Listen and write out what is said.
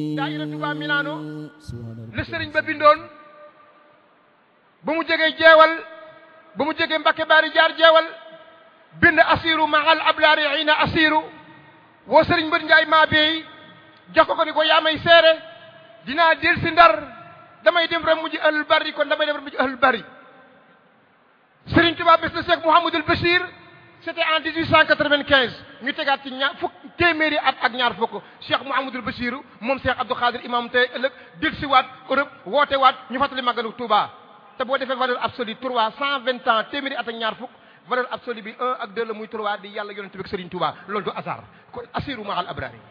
daayira Touba Milano la sëriñ ba bindoon ba mu jógee jeewal ba mu jógee Mbakke Baari jaar jeewal bind asiru mahal ablaari xiina asiru woo sëriñ Mbër Njaay maa beey jox ko ko ni ko yaa may seere dinaa del si ndar damay dem rek mujj ahlul bari kon damay dem rek mujj ahlul bari sëriñ Tuubaa bés na Cheikh Mouhamadul Bachir c'était en 1895 ñu tegaat ci ñaar fukk téeméeri at ak ñaar fukk Cheikh Mouhamadul Bachir moom Cheikh Abdou Khadir imam tey ëllëg del si waat Europe woote waat ñu fàttali màggalu Touba te boo defee valeur absolue trois cent vingt ans téeméeri at ak ñaar fukk valeur absolue bi un ak deux la muy trois di yàlla yonent bi ak Serigne Touba loolu du hasard kon assiru mahal abrari